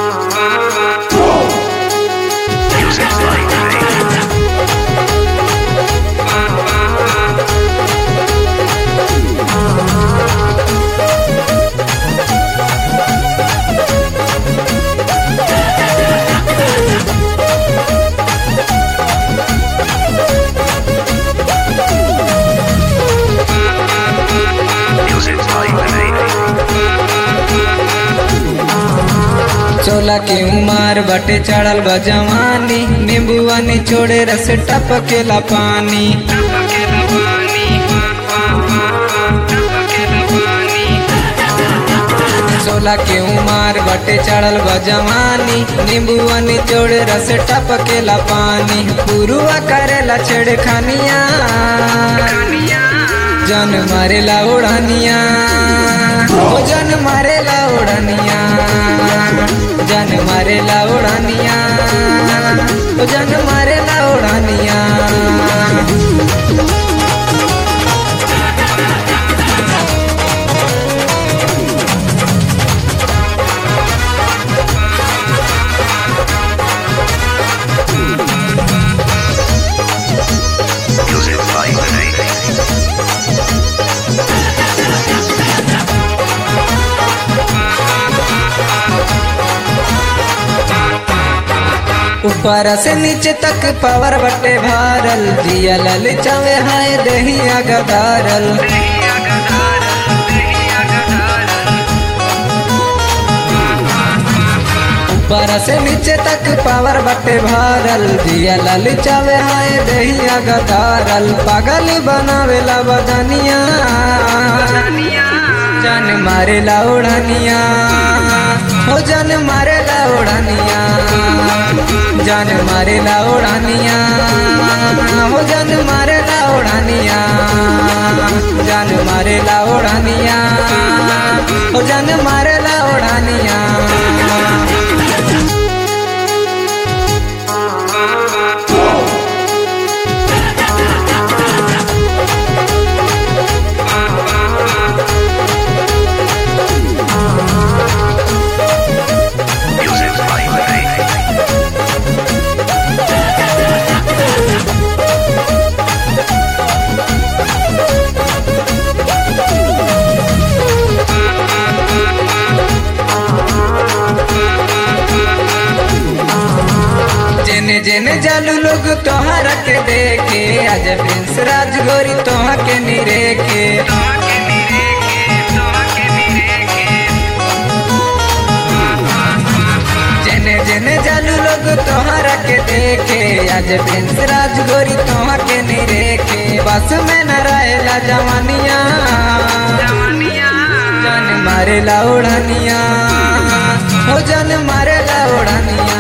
Music like me. Music like me. चोला के उमार बटे चढ़ल बा जवानी नींबुआ निचोड़े रस टपकेला पानी चोला के उमार बटे चढ़ल बा जवानी नींबुआ निचोड़े रस टपकेला पानी पुरुआ करेला छेड़खानिया जन मारेला उड़ानिया ओ जन मारेला उड़ानिया जन मारेला उड़ानिया ओ जन मारेला उड़ानिया Music like me. ऊपर से नीचे तक पावर बटे भारल दिया लल चावे हाय दहिया गदारल ऊपर से नीचे तक पावर बटे भारल दिया लल चावे हाय दहिया गदारल पागल बनावेला बदनिया जान मारेला उड़ानिया हो जान मारेला उड़ानिया जान मारेला उड़ानिया हो जान मारेला उड़ानिया जान मारेला उड़ानिया हो जान मारेला उड़ानिया Music like me. जेने जेने जालू लोग तोहरा के देखे आज प्रिंस राजगोरी तोहा के निरेखे जेने जेने जालू लोग तोहरा के देखे आज प्रिंस राजगोरी तोहा के निरेखे बस में न रहेला जवानिया जान मारेला उड़ानिया हो जान मारेला उड़ानिया